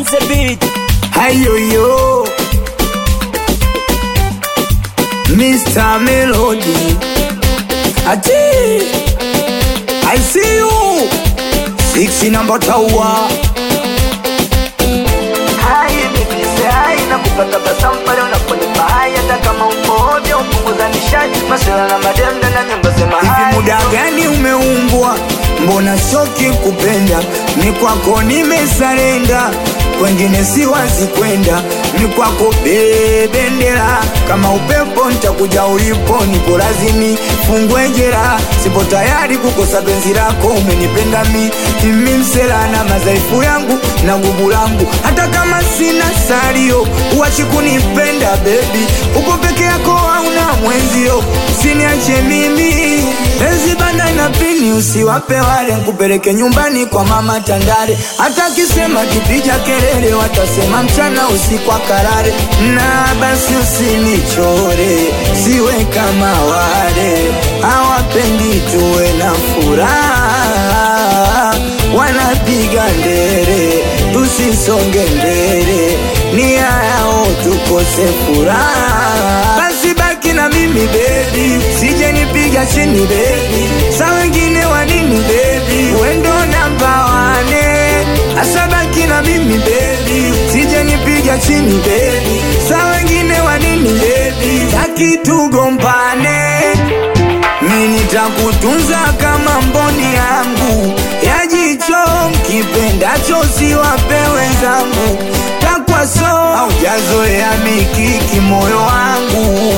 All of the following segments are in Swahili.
the beat. Hayo yo Mr. Melody Ati I see you Six number tower Hai bibi sai na kupata basamu pale unaponipa hai hata kama uko ovyo upunguza nishati masela na mademda na nyimbo sema Hivi hai muda gani umeumbwa Mbona shoki kupenda Ni kwako nimesarenda Kwengine si wazi kwenda Ni kwako bebendera Kama upepo nitakuja ulipo Niko lazimi fungwe jera Sipo tayari kukosa penzi lako Umenipenda mi Mimi msela na madhaifu yangu Na nguvu langu Hata kama sina salio Uachi kunipenda baby Uko peke yako hauna mwenzio Usiniache mimi Penzi banda na pini usiwape wale Nkupeleke nyumbani kwa mama Tandale Hata kisema kipiga kelele Watasema mchana usiku akarare Na basi usinichore Siwe kama wale Hawapendi tuwe na furaha Wanapiga ndere Tusisonge mbele Nia yao tukose furaha Basi baki na mimi baby Sije nipiga chini baby Sa wengine wanini baby Wendo namba wane Asa baki na mimi baby Sije nipiga chini baby Sa wengine wanini baby Taki tugombane mi nitakutunza kama mboni yangu ya jicho, mkipendacho siwape wenzangu, takwaso haujazoea mikiki moyo wangu,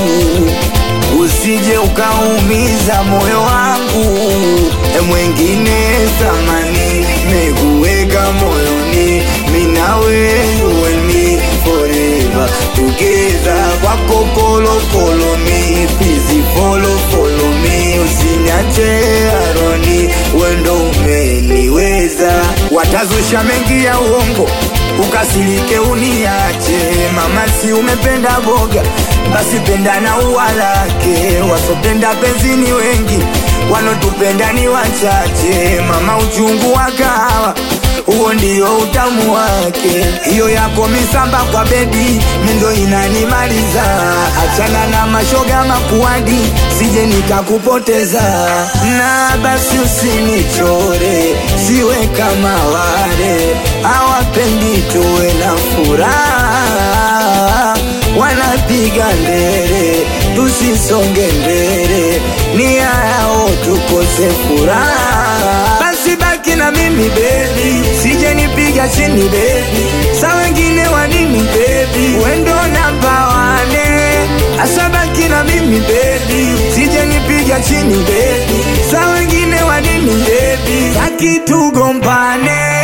usije ukaumiza moyo wangu, e mwengine thamani mekuweka moyoni, minawe you and me forever together, kwako kolokolo mi please follow follow me, usiniache aroni, wendo umeniweza, watazusha mengi ya uongo ukasirike uniache, mama si umependa boga, basi penda na ua lake, wasopenda penzi ni wengi, wanotupenda ni wachache, mama uchungu wa kahawa huo ndio utamu wake. Hiyo yako misamba kwa bedi mindo inanimaliza. Achana na mashoga makuadi, sije nikakupoteza. Na basi usinichore, siwe kama wale hawapendi tuwe na furaha, wanapiga ndere tusisonge mbele, nia yao tukose furaha. Basi baki na mimi baby, sije nipiga chini baby, sa wengine wanini baby, wendo namba wane, asa baki na mimi baby, sije nipiga chini baby, sa wengine wanini baby, taki tugombane.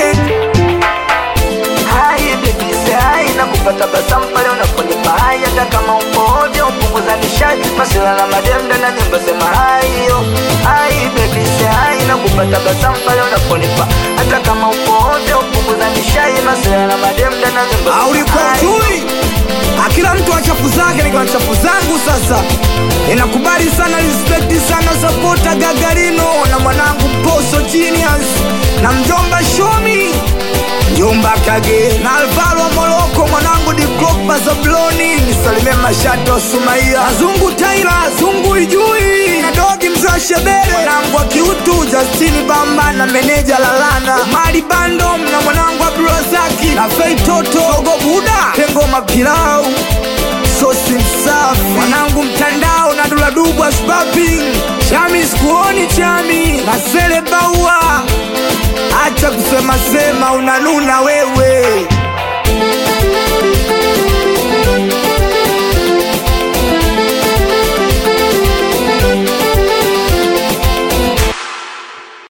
hai bibi sai na kupata basamu pale unaponipa hai hata kama uko ovyo upunguza nishati masela na mademda na nyimbo sema hai yo hai bibi sai na kupata basamu pale unaponipa hata kama uko ovyo upunguza nishati masela na mademda na nyimbo sema Ulikuwa hai. ujui akila mtu wa chafu zake, niko na chafu zangu sasa. Inakubali sana, respect sana, sapota Gagarino na mwanangu Poso Genius na mjomba Shomi Jumba Kage na Alvaro wa Moroko, mwanangu Di Klopa Zabloni, nisalimie Mashato Sumaia, Azungu Taira, Azungu Ijui na Dogi Mzee Shebere, mwanangu wa Kiutu Justini Bamba na meneja Lalana, Mali Bandom na mwanangu Abdulrazaki na Fei Toto, Ogo Buda, Tengo Mapilau sosi msafi mwanangu mtandao na duladubu asbabi chami sikuoni chami na sele baua acha kusema sema unanuna wewe